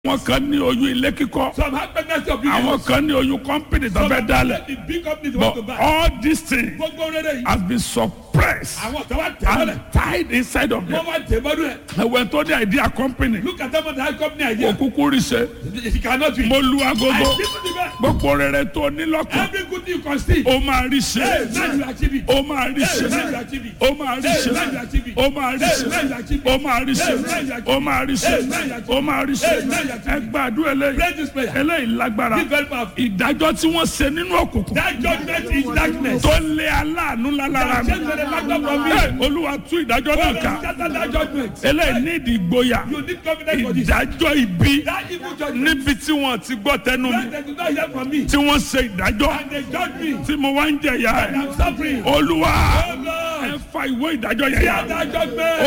àwọn kan ní oyún ilé kíkọ́ Some have pregnancy of big àwọn house. kan ní oyún kọ́mpìnì tó Some fẹ́ have dálẹ̀ the big companies want to but buy. all these things Gbogbo rere yìí. has been suppressed Àwọn kan wá tẹ̀ mọ́lẹ̀. and tied inside of Wọ́n them wá tẹ̀ mọ́lẹ̀. ẹ̀wẹ̀ tó ní idea company Look at them on that company idea. òkúkú rí ṣe It cannot be. mo lu I agogo give you the best. gbogbo rere tó ní lọ́kàn Every good thing you can see. ó máa rí ṣe Hey, now you achieve it. ó máa rí ṣe Hey, now you achieve it. ó máa rí ṣe Hey, now you achieve it. ó máa rí ṣe Hey, now you achieve it. ó máa rí ṣe Hey, now you achieve it. ó máa rí ṣe Hey, now you achieve it. ó máa rí ṣe Hey, now you achieve ẹ it. gbàdúrà eléyìí Pray this prayer. eléyìí lágbára This very powerful. ìdájọ́ tí wọ́n ṣe nínú òkùnkùn That judgment is darkness. tó lé aláàánú lálára That mi change the factor from me. Ẹ, olúwa tú ìdájọ́ náà ká Scatter that judgment. eléyìí ní ìdí ìgboyà You need confidence for this. ìdájọ́ ibi That evil judgment. níbi tí wọ́n ti gbọ́ tẹnu mi That they do not hear from me. tí wọ́n ṣe ìdájọ́ And they judge me. tí mo wá ń jẹ̀yà And ẹ̀ I'm suffering. olúwa Oh ẹ Lord. fa ìwé ìdájọ́ yẹn Hear yà that judgment.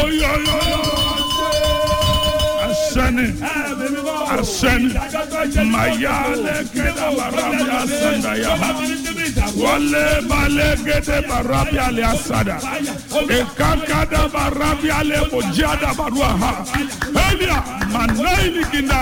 oyoyoyo asẹ́ni asẹ́ni mayale kẹ́dà barabi asanda ya wọlé balẹ̀ gẹ́dẹ́ barabi alẹ́ asada ìkàkàdà barabi alẹ́ kòjíàdà barua ha elia manaili kinda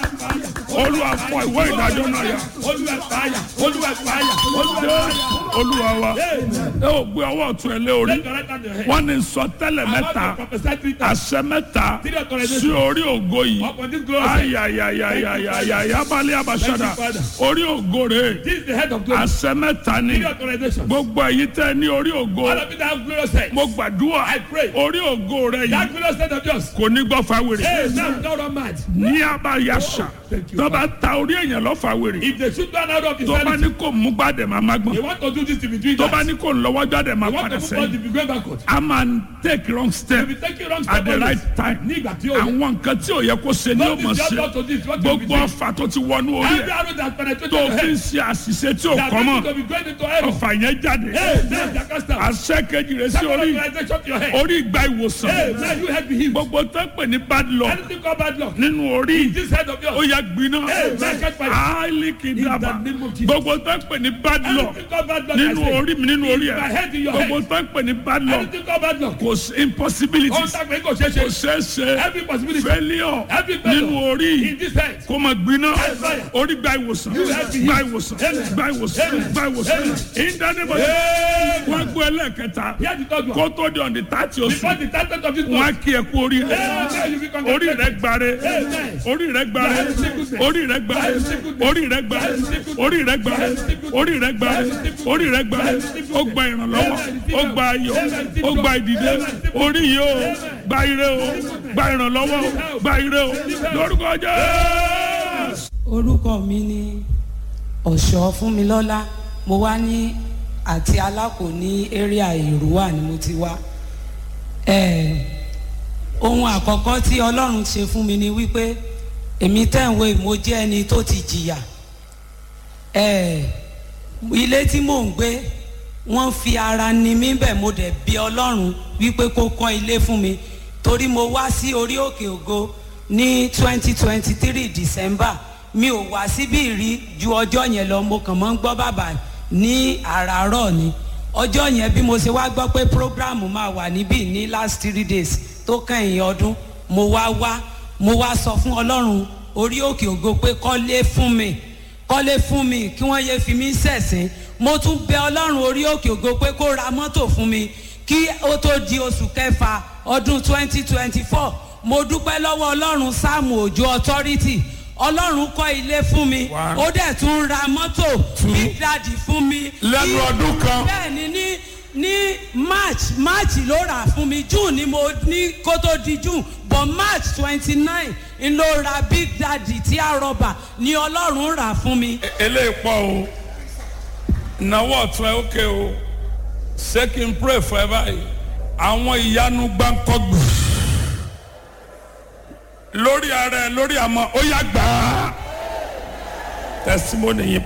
olúwa fọ ìwé ìdájọ́ náà yà Olúwa fàyà. Olúwa fàyà. Olúwa fàyà. olúwa wa ẹ ò gbé ọwọ́ ọ̀tún ẹ lé orí Let your right hand on your head. wọ́n ní sọtẹ́lẹ̀ I want mẹ́ta to prophesy three times. àṣẹ mẹ́ta Three authorizations. sí orí ògo yìí Upon this glory. ayayayayayaya balẹ̀ abasada Thank you, Father. orí ògo rẹ̀ This is the head of glory. àṣẹ mẹ́ta ni Three authorizations. gbogbo èyí tẹ́ ní orí ògo All of you that have glorious head. mo gbàdúrà I pray. orí ògo rẹ̀ That yìí glorious head of yours. kò ní gbọ́ fáwèrè Hey, now don't run mad. ní abayasa Thank you, tó bá ta orí èèyàn lọ fáwèrè If they shoot one out of his tó bá sanity, ní kò mú gbàdẹ̀ máa má gbọ́n they want to do this in between tó bá that. ní kò lọ́wọ́ gbàdẹ̀ máa They want padà to move on sẹ́yìn to be going backward. a máa ń take wrong step If you take it wrong at step the always, right time nígbà tí ó yẹ. àwọn nǹkan tí ò yẹ kó ṣe ni ó Don't mọ̀ be just ṣe not to this, what you be gbogbo doing. ọfà tó ti wọnú orí Every ẹ̀ arrow that penetrated tó your fi ń head, ṣe àṣìṣe tí ò that kọ́ mọ́ means to be going into error. ọfà yẹn jáde Hey, now you can stand. àṣẹ kejì rẹ̀ sí Second orí authorization to your head. orí ìgbà ìwòsàn Hey, now you head be healed. gbogbo tó ń pè ní bad luck Anything called bad luck. nínú orí This head of ó yours. yà gbiná Hey, man, catch fire. áìlì kìdàbà In the name of Jesus. gbogbo tó ń pè ní bad luck Anything called bad luck. I nínú say. orí mi nínú orí In my ẹ̀ head, in your gbogbo head. tó ń pè ní bad luck Anything called bad luck. kò sí impossibility Ohun tá a pè é kò ṣeé kò ṣe. ṣeé ṣe Every possibility. failure Every failure. nínú orí In this head. kó máa gbiná fire. orí gba ìwòsàn have been gba healed. ìwòsàn Amen. gba ìwòsàn Amen. gba ìwòsàn Amen. ìdánimọ̀ Amen. wọn gbọ́ ẹlẹ́ẹ̀kẹta Hear the third one. kó tó di ọ̀dì tààtì Before oṣù the title of this wọn á month. kí ẹ kú orí rẹ Hey, now you be orí rẹ congratulated. gbare Amen. orí rẹ gbare orí rẹ gbare orí rẹ gbare orí rẹ gbare orí rẹ gbare orí rẹ gbare ó gba ìrànlọ́wọ́ ó gba ayọ̀ ó gba ìdìde orí yìí ó gba ire o gba ìrànlọ́wọ́ o gba ire o lórúkọ jẹ́ orúkọ mi ni ọ̀ṣọ́ fúnmilọ́lá mo wá ní àti alákò ní area ìrúwà ni mo ti wá Eh, ohun àkọ́kọ́ tí ọlọ́run ṣe fún mi ni wípé èmi tẹ̀wé mo jẹ́ ẹni tó ti jìyà Eh, ilé tí mò ń gbé wọ́n fi ara ni mí bẹ̀ mo dẹ̀ bí ọlọ́run wípé kó kọ́ ilé fún mi torí mo wá sí orí òkè ògo ní twenty twenty three december mi ò wá síbí rí ju ọjọ́ yẹn lọ mo kàn mọ́ ń gbọ́ bàbá ní àràárọ̀ ni ọjọ́ yẹn bí mo ṣe wá gbọ́ pé programu máa wà níbí ní last three days tó kẹ́yìn ọdún mo wá wá mo wá sọ fún ọlọ́run orí òkè ògo pé kọ́lé fún mi kọ́lé fún mi kí wọ́n yé fi mí sẹ̀sìn mo tún bẹ ọlọ́run orí òkè ògo pé kó ra mọ́tò fún mi kí ó tó di oṣù kẹfà ọdún twenty twenty four mo dúpẹ́ lọ́wọ́ ọlọ́run sáàmù òjò authority ọlọ́run kọ́ ilé fún mi One. ó dẹ̀ tún ra mọ́tò big daddy fún mi Lẹ́nu Ní- ọdún kan. bẹ́ẹ̀ ni ní ní march march ló rà fún mi june ni mo ní kó tó di june but march twenty nine n ló ra big daddy tí a rọba ni ọlọ́run rà fún mi. eléyìí pọ̀ o ìnáwó ọ̀tún ẹ̀ ókè o ṣé kí n pray fún ẹ báyìí àwọn ìyanu gbáǹkọ́gbù lórí ara ẹ lórí àmọ́ ó yá gbà á testimony yìí